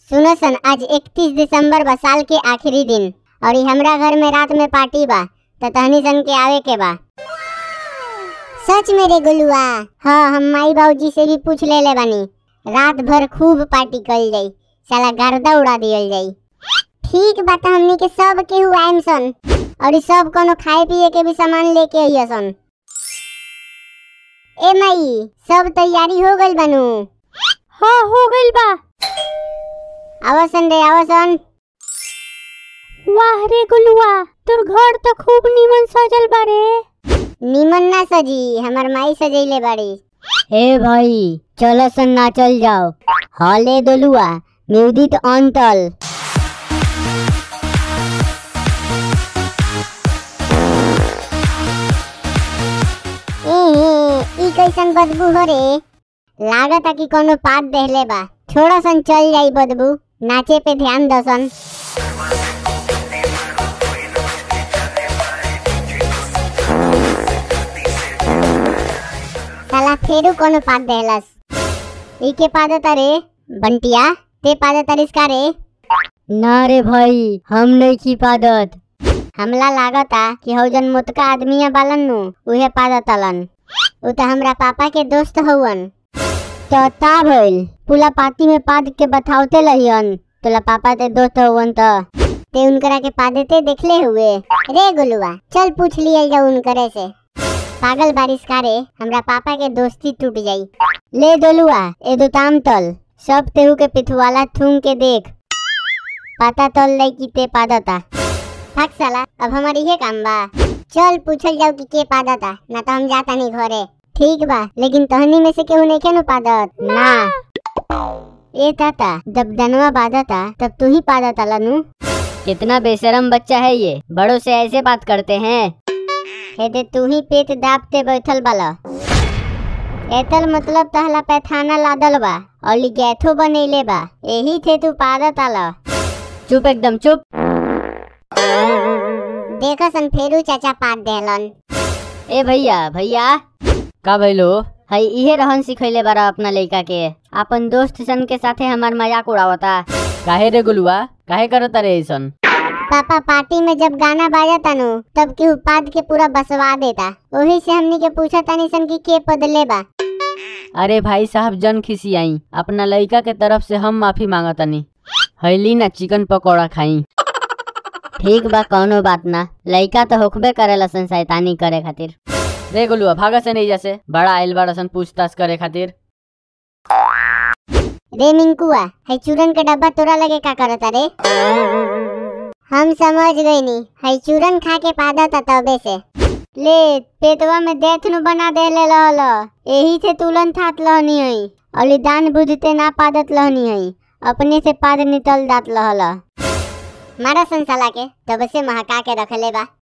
सुनो सन आज 31 दिसंबर बा साल के आखिरी दिन और ई हमरा घर में रात में पार्टी बा त तहनी सन के आवे के बा सच मेरे गुलुआ हाँ हम माई बाबूजी से भी पूछ ले ले बानी रात भर खूब पार्टी कल जाई साला गर्दा उड़ा दियल जाई ठीक बा त हमनी के सब केहू आइम सन और ई सब कोनो खाए पिए के भी सामान लेके आइय सन ए माई सब तैयारी हो गइल बानू हाँ हो गइल बा आवसन रे आवसन वाह रे गुलुआ तोर घर तो खूब नीमन सजल बा रे निमन ना सजी हमर माई सजैले बाड़ी ए भाई चलो सन नाचल जाओ हले दोलुआ म्यूजिक ऑन तल ई कैसन बदबू हो रे लागता कि कोनो पात देहले बा छोड़ा सन चल जाई बदबू नाचे पे ध्यान दसन साला फेरू कोनो पात देहलस ई के पादता रे बंटिया ते पादता रिस्का रे ना रे भाई हम नहीं की पादत हमला लागता कि हौ जन मोटका आदमिया बालन नु उहे पादतलन उ त हमरा पापा के दोस्त हउवन तो ता भइल पुला पाती में पाद के बथावते लहियन तोला पापा ते दोस्त हउवन त ते उनकरा के पादते देखले हुए रे गुलुआ चल पूछ लियल जाऊ उनकरे से पागल बारिश कारे हमरा पापा के दोस्ती टूट जाई ले दोलुआ ए दो ताम तल सब तेहू के पिथुवाला थूम के देख पता तल लई कि ते पादता थक साला अब हमारी ये काम बा चल पूछल जाऊ कि के पादता ना तो हम जाता नहीं घरे ठीक बा लेकिन तहनी में से केहू नहीं केनु पादत ना ए ताता जब दनवा पादता तब तू ही पादता लनु कितना बेशरम बच्चा है ये बड़ों से ऐसे बात करते हैं हेदे तू ही पेट दाबते बैठल बाला एतल मतलब तहला पैथाना लादल बा और लिगैथो बनैले बा यही थे तू पादत आला चुप एकदम चुप देखो सन फेरू चाचा पाद देहलन ए भैया भैया का भइलो हई इहे रहन सिखैले बारा अपना लइका के अपन दोस्त सन के साथे हमार मजाक उड़ावता काहे रे गुलुआ काहे करत रे ऐसन पापा पार्टी में जब गाना बाजता नु तब केहू पाद के पूरा बसवा देता वही से हमनी के पूछा तानी सन की के पदले बा अरे भाई साहब जन खिसियाई अपना लइका के तरफ से हम माफी मांगतनी हैली ना चिकन पकौड़ा खाई ठीक बा कौनो बात ना लइका तो होखबे करेला सन शैतानी करे खातिर रे गुलुआ भागा से नहीं जैसे बड़ा आइल बड़ा सन पूछताछ करे खातिर रे मिंकुआ है चूरन के डब्बा तोरा लगे का करता रे हम समझ गई नी है चूरन खा के पादता तबे से ले पेटवा में देथ नु बना दे ले लहल यही से तुलन थात लहनी हई अली दान बुझते ना पादत लहनी हई अपने से पाद निकल दात लहल मारा संसाला के तब से महका के रखले बा